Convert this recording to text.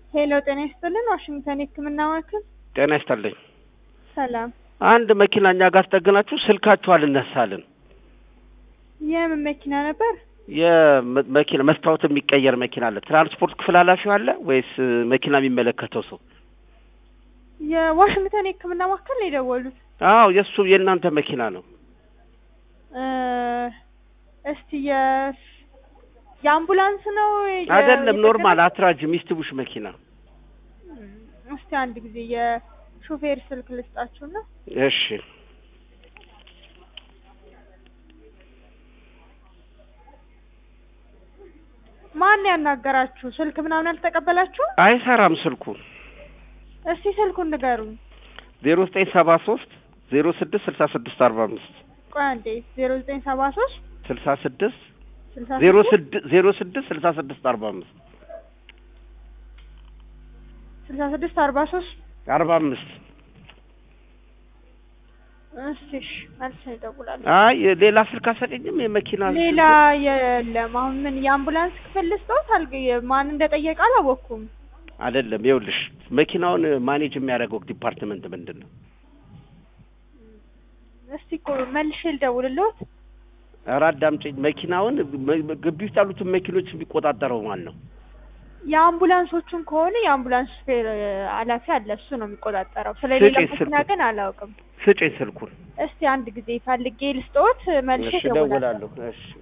ሄሎ ጤና ይስጥልን ዋሽንግተን የህክምና ማዕከል ጤና ይስጥልኝ። ሰላም አንድ መኪና እኛ ጋር አስጠግናችሁ ስልካችሁ አልነሳልን። የምን መኪና ነበር የመኪና መስታወት የሚቀየር መኪና አለ። ትራንስፖርት ክፍል ኃላፊው አለ ወይስ መኪና የሚመለከተው ሰው? የዋሽንግተን የህክምና ማዕከል ነው የደወሉት አዎ የእሱ የእናንተ መኪና ነው። እ እስቲ የ የአምቡላንስ ነው የ- አይደለም ኖርማል የጠገነ- አትራጅ ሚስትቡሽ መኪና። እስቲ አንድ ጊዜ የሾፌር ስልክ ልስጣችሁና እሺ ማን ያናገራችሁ ስልክ ምናምን አልተቀበላችሁ አይሰራም ስልኩ። እስቲ ስልኩን ንገሩኝ ዜሮ ዘጠኝ ሰባ ሶስት ዜሮ ስድስት ስልሳ ስድስት አርባ አምስት ቆይ አንዴ ዜሮ ዘጠኝ ሰባ ሶስት ስልሳ ስድስት ስልሳ ዜሮ ስድስት ስድስት ዜሮ ስድስት ስልሳ ስድስት አርባ አምስት ስልሳ ስድስት አርባ ሶስት አርባ አምስት እስቲ እሺ መልስ ይደውላል አይ ሌላ ስልክ አሰጠኝም የመኪና ሌላ የለም አሁን ምን የአምቡላንስ ክፍል ልስጠውት አልገ ማን እንደጠየቀ አላወቅኩም አይደለም። ይኸውልሽ መኪናውን ማኔጅ የሚያደርገው ዲፓርትመንት ምንድን ነው? እስቲ እኮ መልሼ ልደውልልዎት ኧረ አዳምጪኝ። መኪናውን መ- ግቢ ውስጥ ያሉትን መኪኖች የሚቆጣጠረው ማን ነው? የአምቡላንሶቹን ከሆነ የአምቡላንስ ሹፌር እ፣ ኃላፊ አለ እሱ ነው የሚቆጣጠረው ስለሌላ ስጪኝ መኪና ስልኩን። ግን አላውቅም ስጪኝ ስልኩን። እስቲ አንድ ጊዜ ፈልጌ ልስጠዎት መልሼ እሺ እደውላለሁ እደውላለሁ። እሺ